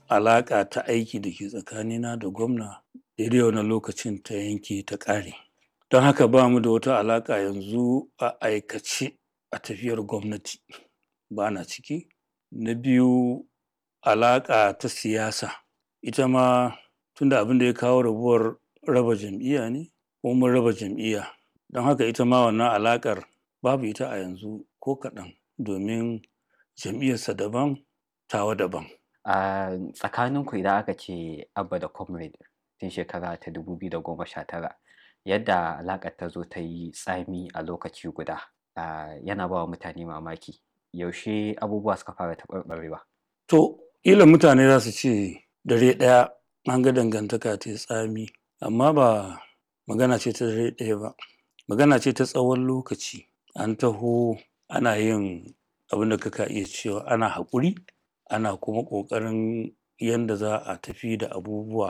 alaƙa ta aiki da ke tsakanina da gwamna daidai wannan lokacin ta yanke ta ƙare don haka ba mu da wata alaƙa yanzu a aikace a tafiyar gwamnati ba na ciki na biyu alaƙa ta siyasa ita ma tunda abin da ya kawo rabuwar raba jam'iyya ne ko mun raba jam'iyya don haka ita ma wannan alaƙar babu ita a yanzu ko kaɗan domin jam'iyyarsa daban tawa daban a tsakaninku idan aka ce abba da comrade tun shekara ta 2019 yadda alaƙar ta zo ta yi tsami a lokaci guda yana ba wa mutane mamaki yaushe abubuwa suka fara taɓarɓarewa to ƙila mutane za su ce dare ɗaya an ga dangantaka ta tsami amma ba magana ce ta dare ɗaya ba magana ce ta tsawon lokaci an taho ana yin abin da kaka iya cewa ana haƙuri ana kuma ƙoƙarin yadda za a tafi da abubuwa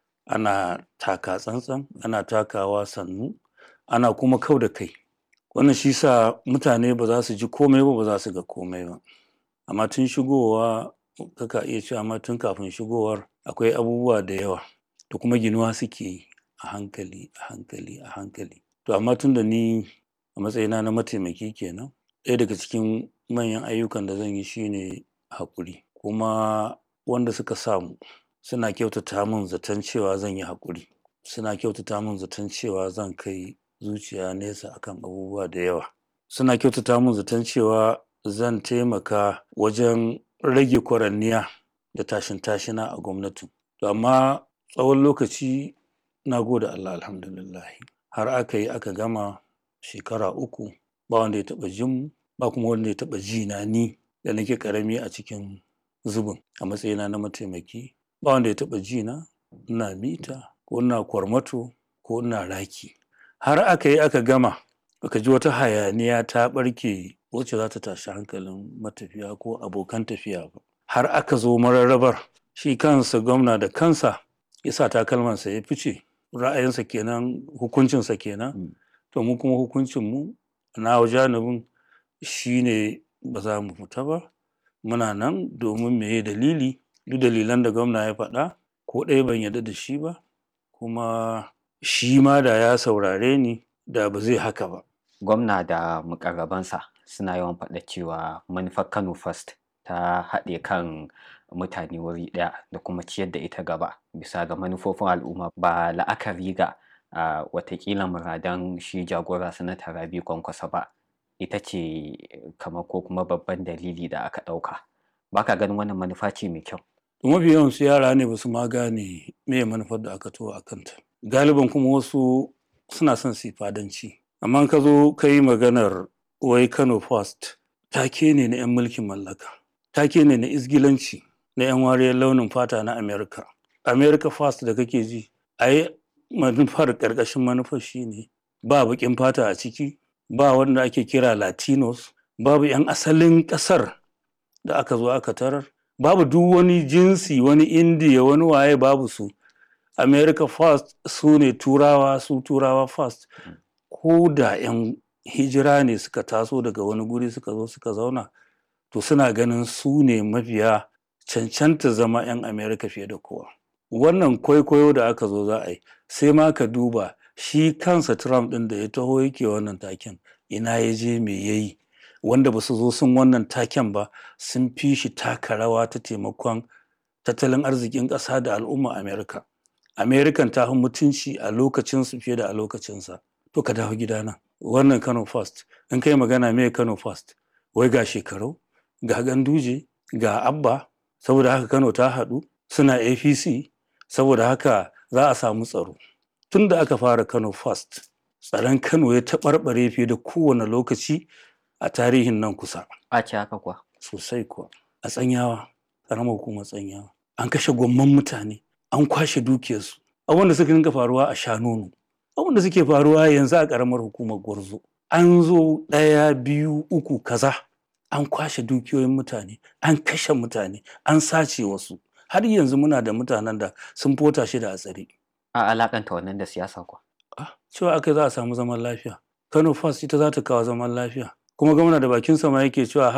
ana taka tsantsan ana takawa sannu ana kuma kau da kai wannan shi sa mutane ba za su ji komai ba ba za su ga komai ba amma tun shigowa kaka iya cewa amma tun kafin shigowar akwai abubuwa da yawa da kuma ginuwa suke yi a hankali a hankali a hankali to amma tun da ni a matsayina na mataimaki kenan ɗaya daga cikin manyan ayyukan da zan yi shine haƙuri kuma wanda suka samu suna kyautata min zaton cewa zan yi haƙuri suna kyautata min zaton cewa zan kai zuciya nesa akan abubuwa da yawa suna kyautata min zaton cewa zan taimaka wajen rage kwaranniya da tashin tashina a gwamnatin to amma tsawon lokaci na gode Allah alhamdulillah har aka yi aka gama shekara uku ba wanda ya taɓa jin ba kuma wanda ya taɓa ji na ni da nake ƙarami a cikin zubin a matsayina na mataimaki ba wanda ya taɓa ji na ina mita ko ina kwarmato ko ina raki har aka yi aka gama aka ji wata hayaniya ta ɓarke wacce za ta tashi hankalin matafiya ko abokan tafiya ba har aka zo mararrabar shi kansa gwamna da kansa ya sa takalmansa ya fice ra'ayinsa kenan hukuncinsa kenan to mu kuma hukuncinmu na janibin shine ba za mu fita ba muna nan domin meye dalili duk dalilan da gwamna ya faɗa ko ɗaya ban yarda da shi ba kuma shi ma da ya saurare ni da ba zai haka ba gwamna da mukarrabansa suna yawan faɗa cewa manufar kano first ta haɗe kan mutane wuri ɗaya da kuma ciyar da ita gaba bisa ga manufofin al'umma ba la'akari ga uh, watakila muradan shi jagora sanata rabi kwankwasa ba ita ce kamar ko kuma babban dalili da aka ɗauka baka ganin wannan manufa ce mai kyau mafi yawan su yara ne ba su ma gane me manufar da aka to a kanta galiban kuma wasu suna son su fadanci amma ka zo ka yi maganar wai kano first take ne na 'yan mulkin mallaka take ne na izgilanci na 'yan wariyar launin fata na america america first da kake ji a yi manufar ƙarƙashin manufar shi ne ba baƙin fata a ciki ba wanda ake kira latinos babu 'yan asalin ƙasar da aka zo aka tarar babu duk wani jinsi wani indiya wani waye babu su america first su ne turawa su turawa first ko da 'yan hijira ne suka taso daga wani guri suka zo suka zauna to suna ganin su ne mafiya cancanta zama 'yan america fiye da kowa wannan kwaikwayo da aka zo za a yi sai ma ka duba shi kansa trump ɗin da ya taho yake wannan taken ina ya je me ya yi wanda ba su zo sun wannan taken ba sun fi shi taka rawa ta taimakon tattalin arzikin ƙasa da al'umma america american ta fi mutunci a lokacinsu fiye da a lokacinsa to ka dawo gidana wannan kano first in kai magana me kano first wai ga shekaru ga ganduje ga abba saboda haka kano ta haɗu suna apc saboda haka za a samu tsaro tun da aka fara kano first tsaron kano ya taɓarɓare fiye da kowane lokaci a tarihin nan kusa a ce haka kuwa sosai kuwa a tsanyawa ƙaramar hukumar tsanyawa an kashe gwamman mutane an kwashe dukiyarsu abin da suka dinga faruwa a shanonu abin da suke faruwa yanzu a ƙaramar hukumar gwarzo an zo ɗaya biyu uku kaza an kwashe dukiyoyin mutane an kashe mutane an sace wasu har yanzu muna da mutanen da sun fota shi da a tsare a alakanta wannan da siyasa kuwa ah cewa aka za a samu zaman lafiya kano first ita za ta kawo zaman lafiya kuma gwamna da bakin sama yake cewa